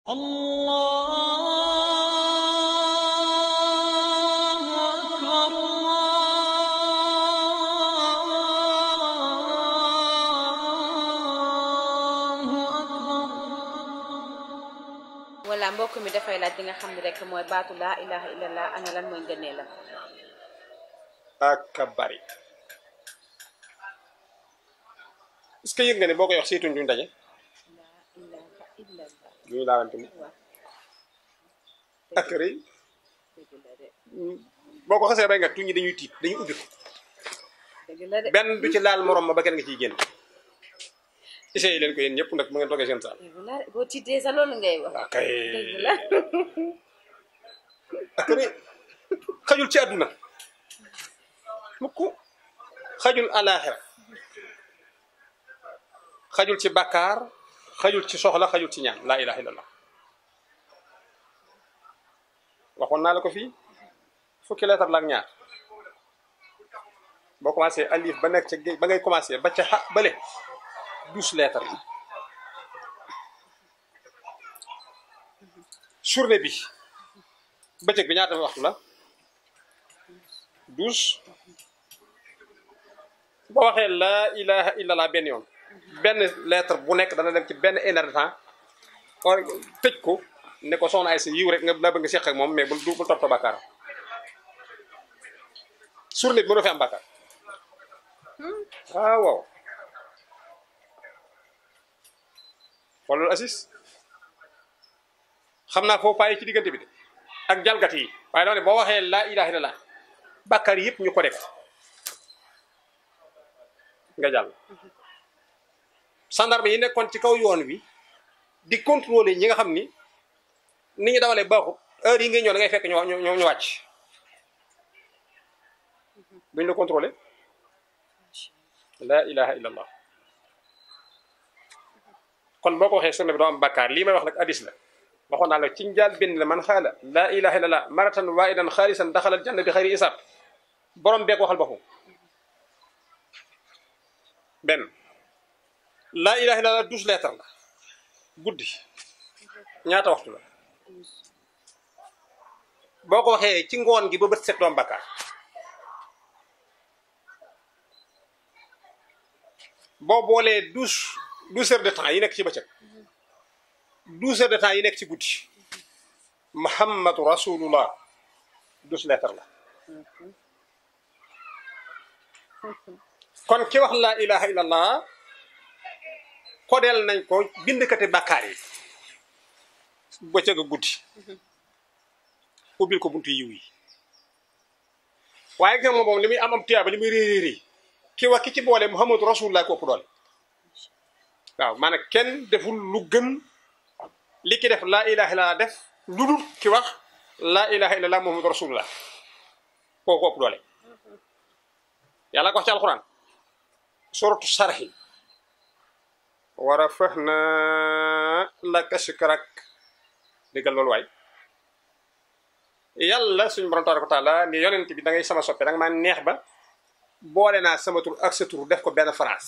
الله أكبر الله أكبر wala mbokk mi dafay laaj li nga xam ne rek mooy baatu laa ilaha illallah ana lan mooy ngënee la ak a bari est-ce que yëg nga ne boo koy wax seetuñ duñ daje laa ilaha illallah duñu laalante mu waaw ak rëy dëgg la de boo ko xasee bay nga tuñ ñi dañuy tiit dañuy ubbi ko dëgg la de benn du ci laal morom ma ba kenn nga ciy génn essayé leen ko yéen ñëpp nag mu ngeen toogee seen saal dëgg la de boo tiitee sa loolu ngay wax waaw kay dëgg la ak rëy xajul ci àdduna mukk xajul alaaxira xajul ci bàkkaar xajul ci soxla xajul ci ñaan laa ilaha illallah waxoon naa la ko fii fukki leetar la ak ñaar boo commencé alif ba nekk ca géej ba ngay commencé ba ca xa bële douze lettres la journée bi bëccëg bi ñaata waxtu la douze boo waxee laa ilaha illallah benn yoon benn lettre bu nekk dana dem ci benn une heure de temps or tëj ko ne ko soxna ay sa yiw rek nga la bëgg nga seq ak moom mais bul du bul topp bàkkaar journée bi mënoo fi am bàkkaar waaw waaw xoolal assis xam naa foofu payi ci diggante bi de ak jalgati yi waaye dama ne boo waxee laa ilaha illallah bàkkaar yëpp ñu ko def nga jàll gendarme yi nekkoon ci kaw yoon wi di contrôler ñi nga xam ni ni ñu dawalee baaxut heure yi ngay ñëw da ngay fekk ñu ñu ñu wàcc duñ la contrôler laa ilaha illallah kon boo ko waxee sunna bi doo am bàkkaar lii may wax nag hadis la waxoon naa la ci njaal benn la man xaala laa ilaha illallah maratan waahidan xaalisan daxalal janna bi xayri isaab borom beek waxal boppam benn laa ilaha illallah douze lettres la guddi ñaata waxtu la boo ko waxee ci ngoon gi ba bët set doom bàkkaar boo boolee douze douze heures de temps yi nekk ci bëccëg douze heures de temps yi nekk ci guddi muhammadu rasulullah douze lettres la kon ki wax laa ilaha illallah kodeel nañ ko bindkati bàkkaar yi bëccëg a guddi ubbil ko buntu yiw yi waaye gis nga moom moom li muy am am tuyaaba li muy réeréeri ki wax ki ci boole muhammadu rasulullah ko ëpp doole waaw maanaam kenn deful lu gën li ki def laa ilaha illallah def lu dul ki wax laa ilaha illallah muhammadu rasulullah koo ko ëpp doole yàlla ko wax ci alquran suratu sarxi wa rafahna laka sikrak déggal loolu waay yàlla suñu borom tabaraka wa taala ni yonent bi da ngay sama soppe da nga maa neex ba boole naa sama tur ak sa tur def ko benn phrase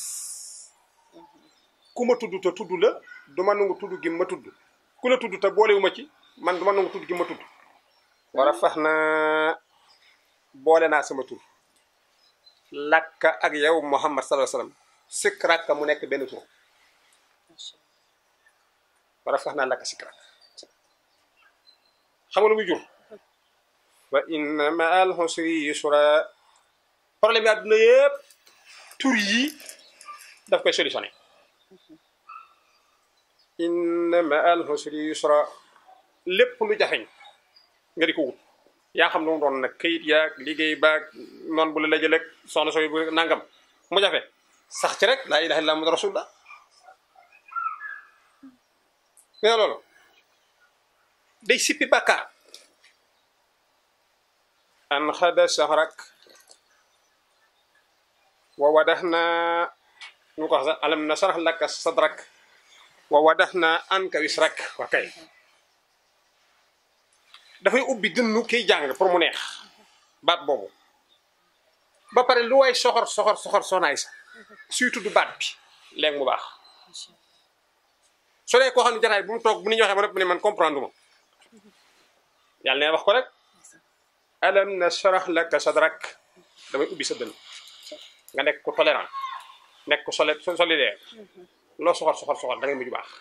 ku ma tudd te tudd la du ma nangu tudd gi ma tudd ku la tudd te boolewu ma ci man du ma nangu tudd gi ma tudd war a fax na boole naa sama tur lakka ak yow muhammad sallallahu alayhi wasallam sikk rakka mu nekk benn tur war a fax naa lakka sikk rakk xam nga lu muy jur wa inna ma al husri yusra problème yi àdduna yëpp tur yi daf koy solutionné inna ma al husri yusra lépp lu jafeñ nga di ko wut yaa xam lu mu doon nag këyit yaag liggéey baag noonu bu la la jëleeg soxna sooy bu nangam mu jafe sax ci rek laa ilaha illallah muhammadu rasulullah nga loolu day sippi bàkkaar an xada sahrak wa wadaxna ñu ko wax sax alam nasrah laka sadrak wa wadaxna anka wisrak wa kay dafay ubbi dënnu kiy jàng pour mu neex baat boobu ba pare lu way soxor soxor soxor sonaay sa suy tudd baat bi léegi mu baax su dee koo xam ne jataay bu mu toog bu ni ñu waxee ba rek mu ne man comprendre ma yàlla neen wax ko rek alam nashrah laka sadrak damay ubbi sa dënn nga nekk ku tolérant nekk ku soli solidaire loo soxor soxor soxor da ngay mujj baax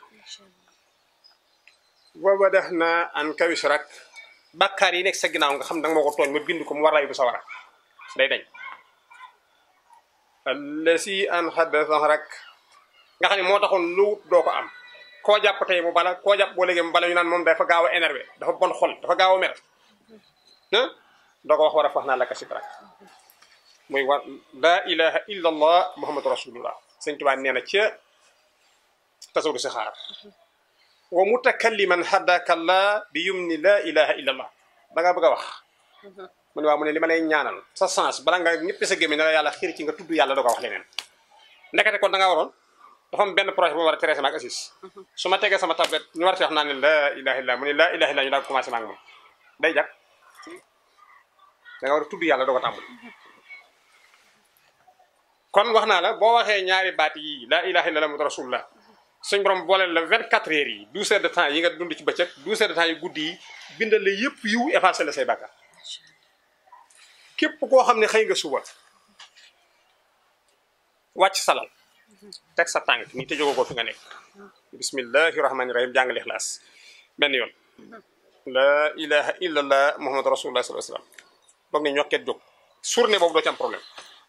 wa wadahna anka wisrak bàkkaar yi nekk sa ginnaaw nga xam da nga moo ko tooñ ma bind ko mu war lay bu sa war a day dañ allasi an xadda sahrak nga xam ne moo taxoon lu wut doo ko am koo jàpp tey mu bala koo jàpp boo léegi mu bala ñu naan moom dafa gaaw a énervé dafa bon xol dafa gaaw a mer ah doo ko wax war a fax naa la ka sidrak muy war laa ilaha illa allah muhammadu rasulullah sëñ Tuubaa nee na ca tasawdu si xaar wa mutakalliman haddaka allah bi yumni laa ilaha illa allah da ngaa bëgg a wax mu ne waaw mu ne li ma lay ñaanal sa sens bala nga ñëppi sa gémmiñ ne la yàlla xiir ci nga tudd yàlla doo ko wax leneen ndekete kon da ngaa waroon dafa am benn projet bu ma war a traité maag assis su ma tegee sama tablette ñu war a wax naa ne laa ilaha illa mu ne laa ilaha illa ñu daal commencé maag moom day jag da nga war a tudd yàlla doo ko tàmbali kon wax naa la boo waxee ñaari baat yi laa ilaha illa muhammadu rasulullah suñ borom booleel la 24 heures yi 12 heures de temps yi nga dund ci bëccëg 12 heures de temps yu guddi yi bindal la yëpp yiw effacé la say bàkkaar képp koo xam ne xëy nga suba wàcc salal teg sa tànk ni te jógoo ko fi nga nekk bismillahi rahmani rahim jàngale ixlaas benn yoon laa ilaha illallah muhammadu rasulullah sallallahu alayhi wasallam boog ne ñokket jóg journée boobu doo ci am problème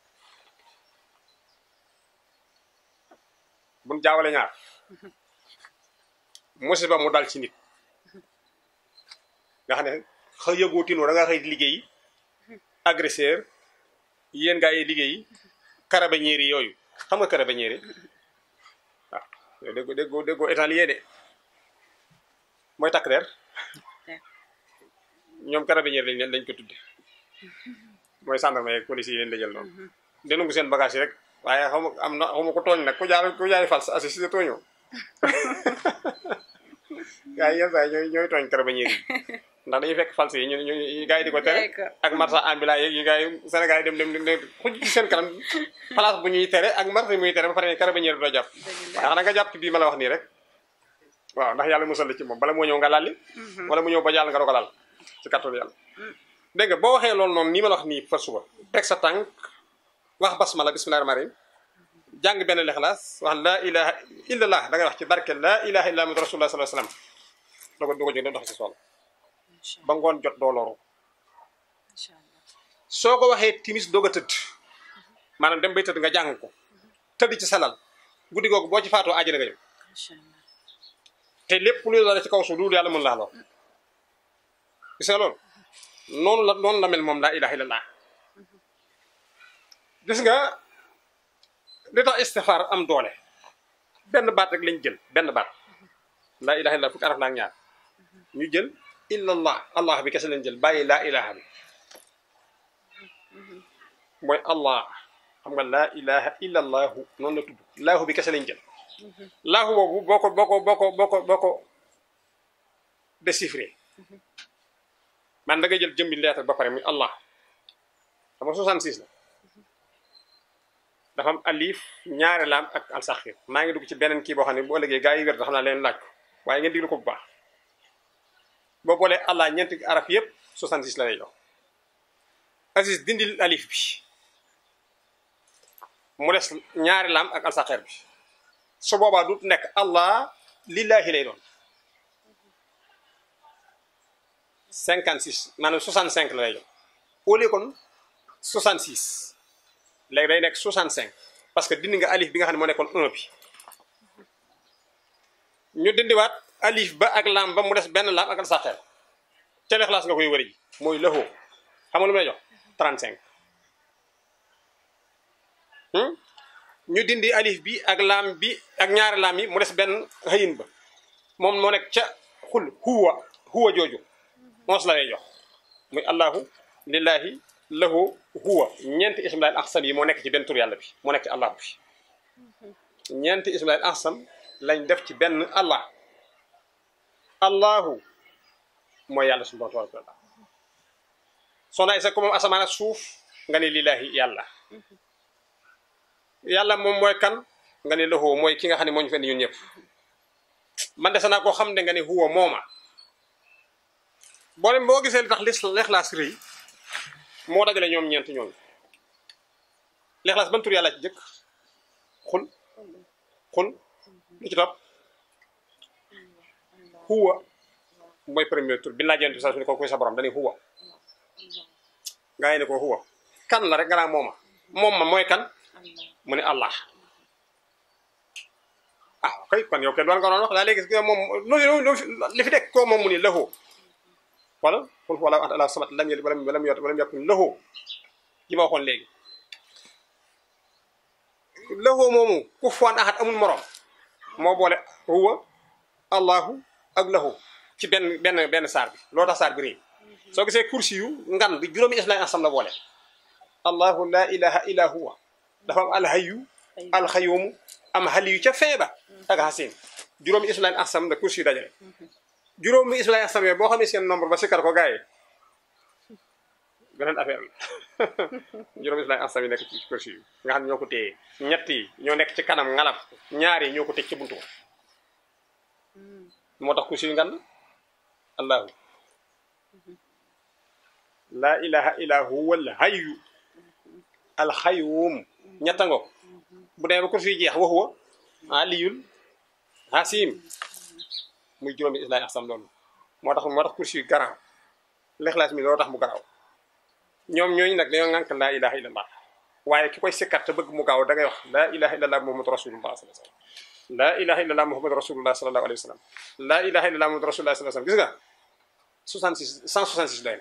buñ jaawale ñaar musiba mu dal ci nit nga xam ne xëy yëgoo tinoo da nga xëy liggéey agresseur yéen gaa yi liggéey carabinieri yi yooyu xam nga carabinieri waaw yow déggoo déggoo déggoo italien de mooy takk der ñoom carabinieri lañ leen lañ ko tudde mooy gendarme yeeg police yi leen dajal noonu denu ngu seen bagage yi rek waaye xaw ma am na xaw ma ko tooñ nag ku jaar ku jaari fals assisté tooñoo gaa yi yenn saa yi ñooy ñooy tooñ carabinieri yi ndax dañuy fekk false yi ñu ñu gars yi di ko tere ak marchand ambulant yi gars yi Sénégal yi dem dem dem xuj ci seen kanam place bu ñuy tere ak marché muy tere ba pare ne carabinieri doo jàpp ndax na nga jàpp ci bii ma la wax nii rek waaw ndax yàlla musal la ci moom bala moo ñëw nga lalli wala mu ñëw ba jàll nga doo ko lal ci kàttan yàlla dégg nga boo waxee loolu noonu nii ma la wax nii fa suba teg sa tànk wax basmala bismillahi rahmani rahim jàng benn lexlaas wax laa ilaha illallah da ngay wax ci barke laa ilaha illa muhammadu rasulullah sallallahu alayhi wasallam doo ko doo ko jóg dox si soxla ba ngoon jot doo loru soo ko waxee timis doog a tëdd maanaam dem bay tëdd nga jàng ko tëdd ci salal guddi googu boo ci faatoo àjjana nga jëm te lépp lu la ci kaw suuf loolu yàlla mën laa lor gis nga loolu noonu la noonu la mel moom laa ilaha illallah gis nga li tax istifaar am doole benn baat rek lañ jël benn baat laa ilaha illallah fukki araf la ak ñaar ñu jël illallah allah bi kese lañ jël bàyyi laa ilaha bi mooy allah xam nga laa ilaha illallahu noonu la tudd laahu bi kese lañ jël laahu boobu boo ko boo ko boo ko boo ko boo ko déchiffré man da ngay jël jëmbi lettre ba pare muy allah xam nga 66 la dafa am alif ñaari laam ak alsaxir maa ngi dugg ci beneen kii boo xam ne bu ëllëgee gaa yi wér da xam naa leen laaj ko waaye ngeen diglu ko bu baax boo boolee allah ñeenti araf yëpp 66 la lay jox Aziz dindil alif bi mu des ñaari laam ak alsaxir bi su boobaa du nekk allah lillahi lay doon 56 maanaam 65 la lay jox au lieu kon 66 léegi day nekk 65 parce que dindi nga alif bi nga xam ne moo nekkoon 1 bi ñu dindiwaat alif ba ak laam ba mu des benn laam ak alsaxeer ca lexlaas nga koy wëri ji mooy lëxoo xam nga lu may jox 35 ñu dindi alif bi ak laam bi ak ñaari laam yi mu des benn xëyin ba moom moo nekk ca xul huwa huwa jooju moos la lay jox muy allahu lillahi lahu huwa ñeenti ismulaayil axsam yi moo nekk ci benn tur yàlla bi moo nekk ci allahu bi ñeenti ismulaayil axsam lañ def ci benn allah allahu mooy yàlla suñu borom tabaraka wa taala soo naay sa ko moom asamaan ak suuf nga ne lillahi yàlla yàlla moom mooy kan nga ne lahu mooy ki nga xam ne moo ñu fenn ñun ñëpp man dese naa koo xam ne nga ne huwa mooma boo dem boo gisee li tax lis lexlaas rëy moo dajale ñoom ñeent ñooñu lexlaas ban tur yàlla ci jëkk xul xul li ci topp huwa mooy premier tur bi laaj yonent bi sax su ne ko kuy sa borom dañuy huwa gaa yi ne ko huwa kan la rek nga naa mooma moom ma mooy kan mu ne allah ah kay kon yow kenn doon nga doon wax daa léegi moom loolu li fi dekk koo moom mu ni lahu wala qul huwa allahu ahad allahu samad lam yalid walam walam yulad walam yakun lahu ji ma waxoon léegi lahu moomu ku fuwaan ahad amul morom moo boole huwa allahu ak lahu ci benn benn benn saar bi loo tax saar bi réy soo gisee kursi yu ngan bi juróomi islam asam la boole allahu la ilaha illa huwa dafa am alhayu alxayumu am xaliyu ca feeba ak xasin juróomi islam asam la kursi yu dajale juróomi islam asam yooyu boo xamee seen nombre ba sikkar ko gars yi beneen affaire la juróomi islam asam yi nekk ci kursi yu nga xam ne ñoo ko téye ñett yi ñoo nekk ci kanam ngalab ñaar yi ñoo ko tëj ci buntu moo tax kursi yu ngan allahu la ilaha illa huwa al hayyu al xayyum ñetta ngo bu demee ba kursi yu jeex wa huwa aliyul hasim muy juróomi islaay axsam loolu moo tax moo tax kursi yu garaaw lexlaas mi loolu tax mu garaaw ñoom ñooñu nag dañoo ngànk laa ilaha illallah waaye ki koy sikkat te bëgg mu gaaw da ngay wax laa ilaha illallah muhammadu rasulullah sallallahu alayhi wasallam laa ilaha illallah muhammadu rasulullah sallallahu alayhi wasallam laa ilaha illallah muhammadu rasulullah sallallahu alayhi wasallam gis nga 66 166 doy na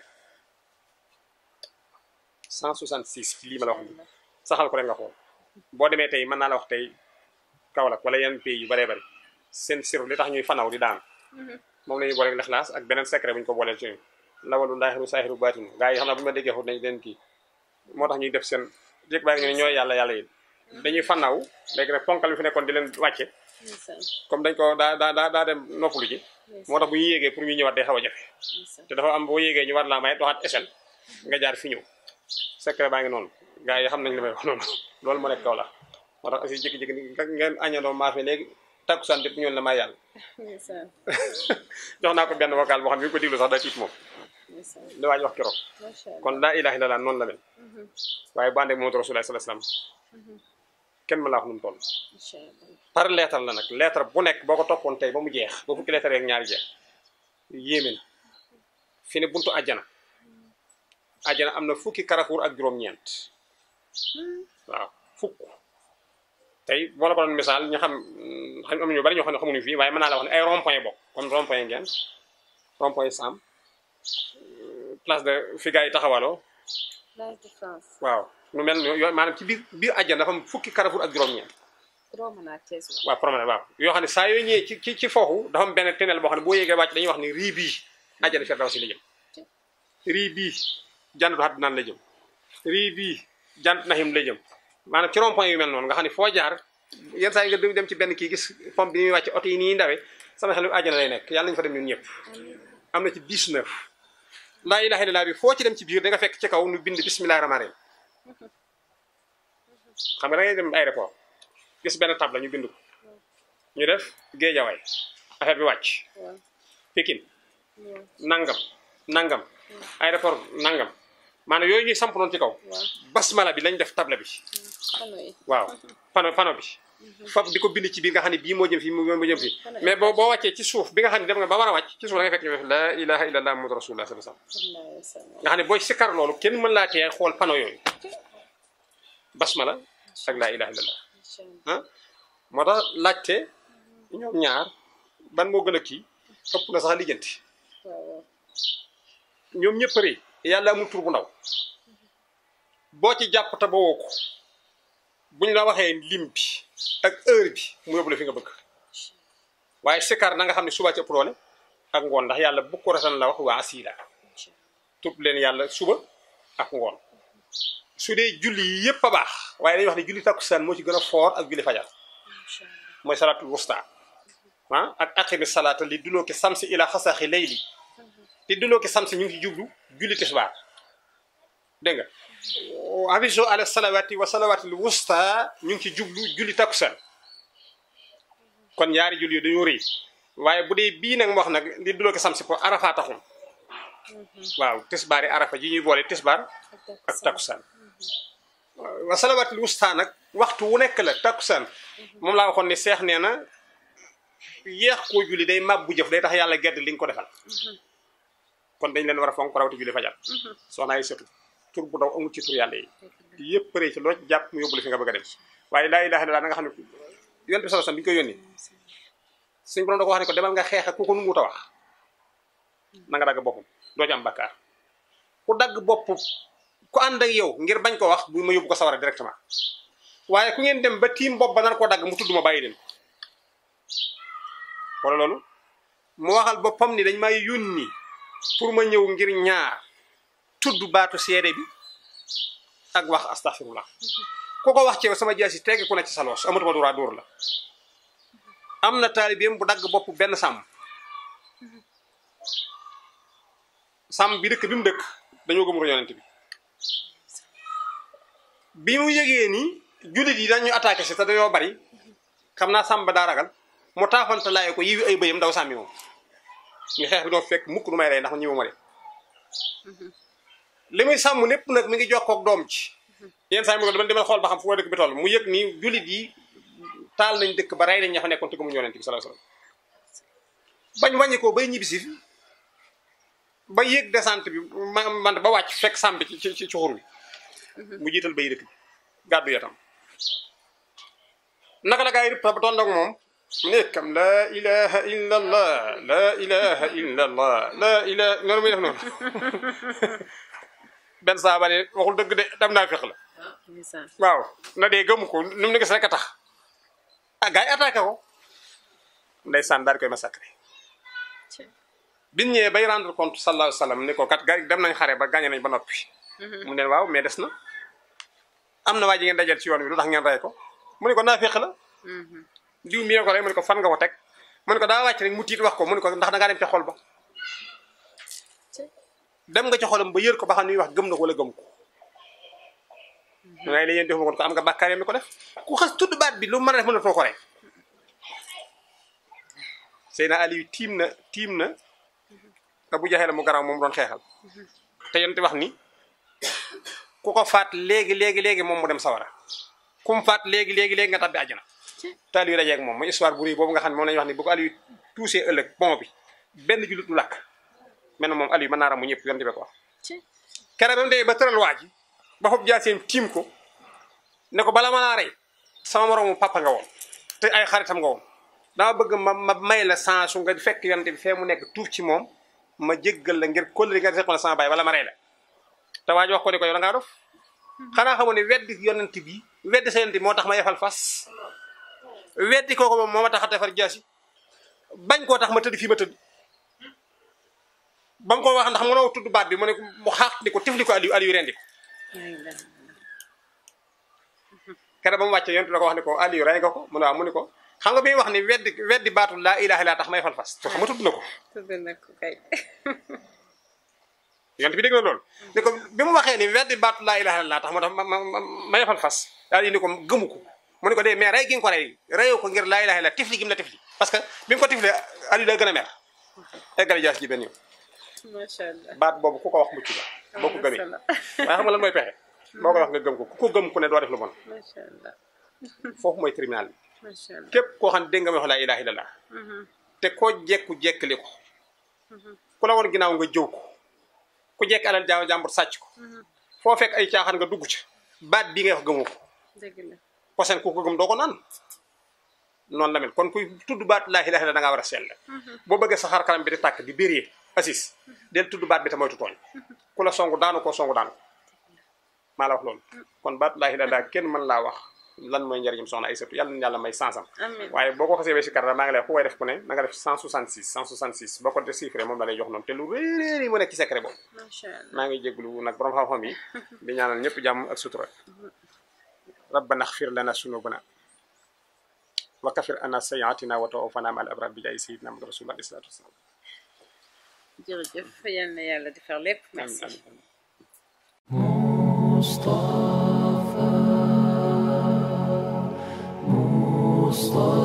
166 ci lii ma la wax nii saxal ko rek nga xool boo demee tey mën naa la wax tey Kaolack wala yenn pays yu bëree bëri seen sir li tax ñuy fanaw di daan moom la ñuy boole lexlaas ak beneen secret bu ñu ko booleel ci lawalu laaxiru saaxiru baatinu gaa yi xam naa bu ñu ma déggee xut nañ leen kii moo tax ñuy def seen jékk baa ñu ne ñooy yàlla yàlla yi dañuy fanaw léegi nag ponkal bi fi nekkoon di leen wàcce comme dañ ko daa daa daa daa dem noppalu ji moo tax bu ñu yéegee pour ñu ñëwaat day xaw a jafe te dafa am boo yéegee ñu war laa may doxaat échelle nga jaar fi ñëw secret baa ngi noonu gaa yi xam nañ li may wax noonu loolu moo nekk kaw la moo tax aussi jékki-jékki ni ngeen añandoo maafe léegi takkusaan dépp ñoon la may yàlla jox naa ko benn vocal boo xam ne bi ko diglu sax da tiit moom li waaj wax keroog kon laa ilaha illallah noonu la mel waaye bu àndee Muhammadu Rasulullah sallallahu alayhi wasallam kenn ma laa wax nu mu toll par lettre la nag lettre bu nekk boo ko toppoon tey ba mu jeex ba fukki lettre yeeg ñaari jeex yéeme na fi ne buntu àjjana àjjana am na fukki carrefour ak juróom-ñeent waaw fukk tey boo la ko doon misaal ñu xam xam am ñu bari ñoo xam ne xamuñu fii waaye mën naa la wax ne ay rond point bokk comme rond point ngeen rond point Sam place de fi gars yi taxawaloo Place de France. waaw nu mel ni yooyu maanaam ci biir biir àjjana dafa am fukki carrefour ak juróom-ñeent Promenade ak Thiès la. waaw promenade waaw yoo xam ne saa yoo ñëwee ci ci ci foofu dafa am benn tunnel boo xam ne boo yéegee wàcc dañuy wax ni rii bii àjjana Firdawsi la jëm rii bii jannatu Adnaan la jëm rii bii jannatu Naxiim la jëm maanaam ci rond point yu mel noonu nga xam ne foo jaar yenn saa yi nga dem ci benn kii gis pompe bi muy wàcc oto yi nii ndawee sama xel àjjana lay nekk yàlla nañu fa dem ñun ñëpp am na ci 19 laa ilaaha illallaah bi foo ci dem ci biir da nga fekk ci kaw nu bind bismillaahi rahmaani rahiim xam nga da ngay dem aéroport gis benn table ñu bind ko ñu def géejawaay affaire bi wàcc waaw Pikine waaw nangam nangam aéroport nangam maanaam yooyu ñuy samp noonu ci kaw waaw basmala bi lañ def table bi xano yi. waaw pano pano bi fab di ko bind ci biir nga xam ne bii moo jëm fii moo jëm fii mais boo boo wàccee ci suuf bi nga xam ne dem nga ba war a wàcc ci suuf da nga fekk ñu def la ilaha illallah muhammadu rasulullah sallallahu alayhi wasallam sallallahu alayhi wa sallam. nga xam ne booy sikkar loolu kenn mën laa tee xool pano yooyu basmala ak laa ilaha illallah Incha allah. ah moo tax laajte ñoom ñaar ban moo gën a kii ëpp na sax lijjanti waaw waaw. ñoom ñëpp rëy yàlla amul tur bu ndaw boo ci jàpp te ba woo ko buñ la waxee lim bi ak heure bi mu yóbbu la fi nga bëgg waaye sikar na nga xam ne suba ci ëpp doole ak ngoon ndax yàlla bu ko ratan la wax waa asiila tudd leen yàlla suba ak ngoon su dee julli yi yëpp a baax waaye dañuy wax ne julli takkusaan moo ci gën a foor ak julli fajar Incha allah. mooy salaatul wusta ah ak aqimi salaata li duloo ki samsi ila xasaaxi layli li duloo ki samsi ñu ngi ci jublu julli tisbaar dégg nga aviso ala salawaati wa salawaatil wusta ñu ngi ci jublu julli takkusaan kon ñaari julli yi dañoo rëy waaye bu dee bii nag mu wax nag li duloo ko sam si po arafa taxul waaw tisbaari arafa ji ñuy boole tisbaar ak takkusaan wa salawaatul wusta nag waxtu wu nekk la takkusaan moom laa waxoon ni seex nee na yéex koo julli day màbbu jëf day tax yàlla gedd li nga ko defal kon dañ leen war a fonk rawati julli fajar soxna ay sëtu tur bu daw amul ci tur yàlla yi yëpp përee ci loo ci jàpp mu yóbbu la fi nga bëgg a dem waaye laa ilaaha illallaah na nga xam ne yonent bi sallallahu alayhi wasallam bi ñu koy yónni suñu borom da ko wax ne ko demal nga xeex ak ku ko nunguut a wax na nga dagg boppam doo ci am bakkaar ku dagg bopp ku ànd ak yow ngir bañ ko wax bu ma yóbbu ko sawara directement waaye ku ngeen dem ba tiim bopp ba nar koo dagg mu tudd ma bàyyi leen wala loolu mu waxal boppam ni dañ may yónni pour ma ñëw ngir ñaar tudd baatu seede bi ak wax astaghfirullah ku ko wax ci yow sama jaasi tegg ku ne ci sa loos amatuma droit dóor la am na taalibeem bu dagg bopp benn sàmm sàmm bi dëkk bi mu dëkk dañoo gëmul yonent bi bi mu yëgee ni jullit yi dañu attaqué si te dañoo bari xam naa sàmm ba daa ragal mu taafante laaye ko yiwi ay bëyam daw sàmmi moom ñu xeex bi doo fekk mukk du may rey ndax ñi ma de li muy sàmm lépp nag mi ngi jokkoog doom ci yenn saa yi mu ko dama demal xool ba xam fu waa dëkk bi toll mu yëg ni jullit yi taal nañ dëkk ba rey nañ ña fa nekkoon te gëmuñu yonent bi sallallahu alayhi wasallam bañ wàññi ko bay ñibbisi fi ba yéeg descente bi ma man ba wàcc fekk sàmm bi ci ci ci xur bi mu jiital bay dëkk bi gàddu yatam naka la gaa yi rëpp ba toon ak moom nekkam la ilaha illa allah la ilaha illa allah la ilaha noonu muy def noonu benn saaba ne waxul dëgg de dem naa fex la ndeysaan waaw na dee gëmu ko nu mu ne gis rek a tax ah gars yi attaqué ko ndeysaan daal di koy massacré biñ ñëwee bay rendre compte sallallahu alayhi wa sallam ni ko kat gars yi dem nañ xare ba gagné nañ ba noppi mu ne waaw mais des na am na waa ji ngeen dajal ci yoon wi lu tax ngeen rey ko mu ne ko naa féq la diw mi ko rey mu ne ko fan nga ko teg mu ne ko daa wàcc rek mu tiit wax ko mu ne ko ndax da ngaa dem ca xol ba dem nga ci xolam ba yër ko ba xam ni wax gëm na ko wala gëm ko waaye li yéen defuma ko am nga bàkkaar yi mi ko def ku xas tudd baat bi lu mën a def mën na too ko rey Seydina Aliou tiim na tiim na Abu Jahal mu garaaw moom doon xeexal te yonent wax ni ku ko faat léegi léegi léegi moom mu dem sawara ku mu faat léegi léegi léegi nga tabbi àjjana te Aliou dajeeg moom mooy histoire bu rëy boobu nga xam ne moom la ñuy wax ni bu ko Aliou tuusee ëllëg bon bi benn jullit du làkk mel na moom Aliou mën naa ramu ñëpp yonent bi ko wax kere ba mu dee ba tëral waa ji ba foog jaaseem tiim ko ne ko bala ma laa rey sama moroomu papa nga woon te ay xaritam nga woon dama bëgg ma ma may la chance su nga fekk yonent bi fee mu nekk tuuf ci moom ma jéggal la ngir kóllëre nga seqoon sama baay bala ma rey la te waa ji wax ko ni ko yow da ngaa dof xanaa xamoon ne weddi yonent bi weddi sa yonent bi moo tax ma yefal fas weddi kooku moom moo ma tax a defar jaasi bañ koo tax ma tëdd fii ma tëdd ba mu ko wax ndax mënoo tudd baat bi mu ne mu xaax di ko tifli ko Aliou Aliou rendi ko kere ba mu wàccee yonent la ko wax ne ko Aliou rey nga ko mu ne waaw mu ne ko xam nga bi muy wax ni weddi weddi baatu laa ilaaha illa tax may fal fas to xam nga tudd na ko tudd na ko kay yonent bi dégg na loolu ni ko bi mu waxee ni weddi baatu laa ilaaha illa tax moo tax ma ma may fal fas daal di ni ko gëmu ko mu ne ko dee mais rey gi nga ko rey reyoo ko ngir laa ilaaha illa tifli gi mu la tifli parce que bi mu ko tiflee Aliou daa gën a mer eggale jaas ji benn yoon macha allah baat boobu ku ko wax mucc la boo ko gëmee waaye xam nga lan mooy pexe boo ko wax nga gëm ko ku ko gëm ku ne doo def lu bon macha allah foofu mooy tribunal bi macha allah képp koo xam ne dégg nga ma wax laa ilaaha illallah te koo jekku jekkali ko ku la woon ginnaaw nga jëw ko ku jekk alal jaaw jàmbur sàcc ko foo fekk ay caaxaan nga dugg ca baat bii ngay wax gëmoo ko dëgg la posen ku ko gëm doo ko naan noonu la mel kon kuy tudd baat laa ilaaha illallah da ngaa war a sell boo bëggee sa xar kanam bi di tàkk di béree assis del tudd baat bi te moytu tooñ ku la songu daanu ko songu daanu ko maa la wax loolu kon baat laa ilaaha illallah kenn mën laa wax lan mooy njëriñam soxna ay sëtu yàlla na yàlla may sansam amiin waaye boo ko xasee ba si kàr maa ngi lay ku koy def ku ne na nga def 166 166 boo ko def chiffre moom la lay jox noonu te lu réeréer yi mu nekk ci secret boobu macha allah maa ngi jéglu nag borom xam-xam yi di ñaanal ñëpp jàmm ak sutura rabbana xfir lana sunubana wa kafir ana sayiatina wa tawaffana ma al abrar bi jaay sayidina Muhammad rasulullah alayhi salatu wasalam jërëjëf yal na yàlla defar lépp amin merci amin amin مصطفى مصطفى